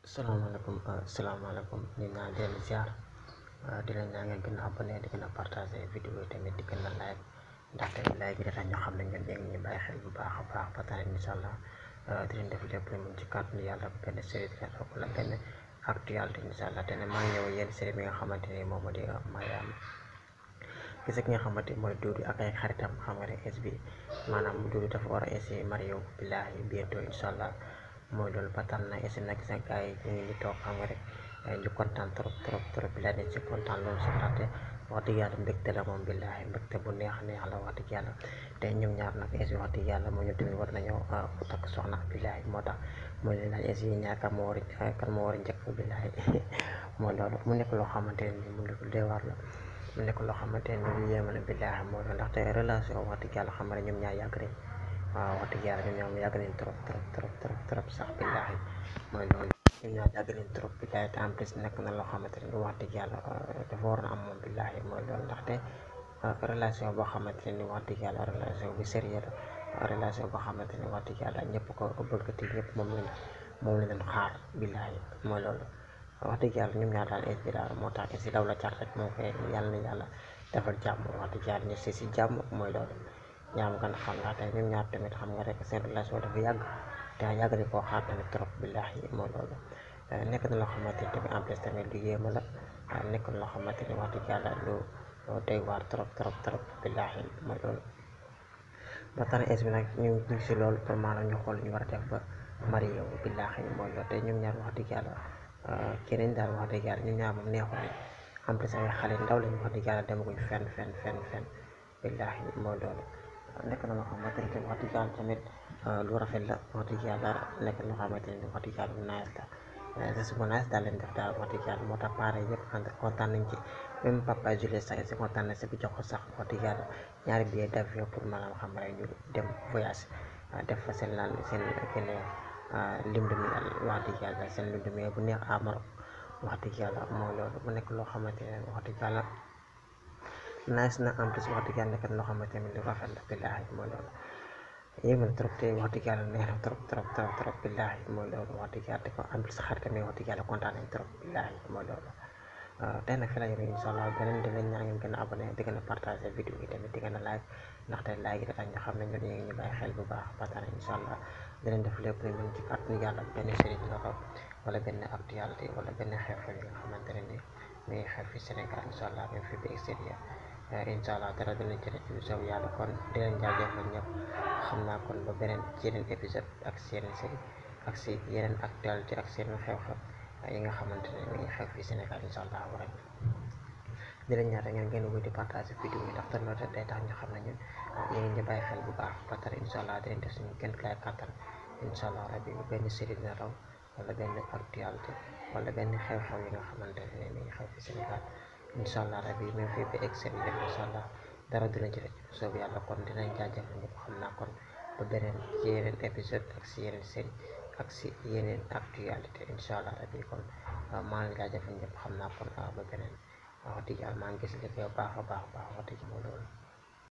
salaamaaleykum salaamaaleykum ñu naan di leen ziar di leen ñaan ngeen gën a abonné di gën a partagé vidéo yi tamit di gën a like ndaxte like bi dafa ñu xam ne ñun yéen ñu bàyyi xel bu baax a baax ba tax incha allah di leen def lépp lu mun ci kàttanu yàlla benn série di leen wala benn actualité incha allah te ne maa ngi ñëw yéen série bi nga xamante ni moom moo di Mariam gis ki nga xamante ni mooy Doudou ak ay xaritam xam nga ne es bi maanaam Doudou dafa war a essayer Mario billahi bientôt incha allah mooy loolu ba tax na essayer nag sa gars yi ñu ngi ni toog xam nga rek ñu kontaan trop trop trop billahi dañ ci kontaan loolu si ndaxte wax dëgg yàlla mbégte la moom billahi mbégte bu neex neex la wax dëgg yàlla te ñoom ñaar nag es bi wax dëgg yàlla moo ñu tamit war nañoo takk soxna billahi moo tax mooy leen laaj es yi ñaar kan moo war a kan moo war a njëkk billahi mooy loolu mu nekk loo xamante ne mu nekk dee war la mu nekk loo xamante ne lu yéeme la billaahi moo doon ndaxte relation wax dëgg yàlla xam nga ñoom ñaar yàgg nañ waaw wax dëgg yàlla ñoom ñaar yàgg nañ trop trop trop trop trop sax billaahi mooy loolu ñoom ñaar yàgg nañ trop billaahi te en plus nekk na loo xamante ne wax dëgg yàlla dafa war a am moom billaahi mooy loolu ndaxte relation boo xamante ne wax dëgg yàlla relation bu sérieux la relation boo xamante ne wax dëgg yàlla ñëpp ko bëggati ñëpp moom lañ moom la leen xaar billaahi mooy loolu wax dëgg yàlla ñoom ñaar daal es bi daal moo tax es yi daw la car rek moo koy yàlla na yàlla defal jàmm wax dëgg yàlla ñu si si jàmm mooy loolu ñaam gan xam nga tey ñoom ñaar tamit xam nga rek seen relation dafa yàgg te yàgg di koo xaar tamit trop billahi mooy loolu nekk na loo xamante ni tamit en plus tamit lu yéema la nekk na loo xamante ni wax dëgg yàlla lu doy waar trop trop trop billahi mooy loolu ba tax na es bi nag ñu ngi si loolu pour maanaam ñu xool ñu war a def ba Mario billahi mooy loolu te ñoom ñaar wax dëgg yàlla keneen daal wax dëgg yàlla ñun ñaar moom neexul nañ en plus ay xale ndaw lañ wax dëgg yàlla demaguñ fenn fenn fenn fenn billaahi mooy loolu nekk na loo xamante ne wax dëgg yàlla tamit lu rafet la wax dëgg yàlla nekk na loo xamante ne wax dëgg yàlla lu nice la geste bu nice daal leen def daal wax dëgg yàlla moo tax pare yëpp ànd kontaan nañ ci même papa Julie sax si kontaan na si bi jox ko sax wax dëgg yàlla ñaari billet d'avion pour maanaam xam rek ñu dem voyage def fa seen lan seen kenn lim de miel wax dëgg yàlla seen lim de miel bu neex à Maroc wax dëgg yàlla mooy loolu mu nekk loo xamante ne wax dëgg yàlla nice na en plus wax dëgg yàlla nekk na loo xamante ne lu rafet la billaahi mooy loolu yéeme na trop te wax dëgg yàlla neex na trop trop trop trop billaahi mooy loolu wax dëgg yàlla te ko en plus xarit tamit wax dëgg yàlla kontaan nañ trop billaahi mooy loolu tey nag fi la yore incha allah beneen di leen ñaan ngeen gën a abonné di gën a partagé vidéo yi tamit di gën a like ndaxte like yi dafa ñu xam ne ñun ñu ngi bàyyi xel bu baax ba tax na incha allah dinañ def lépp lu mën ci kàttanu yàlla benn série la ko wala benn actualité wala benn xew-xew yi nga xamante ne ni mi ngi xew fi Sénégal incha allah même fi bi extérieur incha allah dara dinañ ci rëcc lu soob yàlla kon di leen jaajëfal ñëpp xam naa kon ba beneen ci yeneen épisode ak si yeneen série ak si yeneen actualité ak seen xew-xew yi nga xamante ne mi ngi xew fi Sénégal incha allah war di leen ñaata ngeen ngeen wéy di partage vidéo yi ndaxte loolu day tax ñu xam ne ñun ñu ngi ñu bàyyi xel bu baax ba tare incha allah dinañ def suñu gën lay kàttan incha allah rabbi benn série dina raw wala benn actualité wala benn xew-xew yi nga xamante ne mi ngi xew fi Sénégal incha allah rabbi même fii ba extérieur incha allah dara dina ci rëcc soob yàlla kon dinañ jaajëfal ñëpp xam naa kon ba beneen ci yeneen épisode ak si yeneen série ak si yeneen actualité incha allah rabbi kon maa ngi jaajëfal ñëpp xam naa kon ba beneen wax dëgg yàlla maa ngi gis liggéey baax a baax baax wax dëgg moo loolu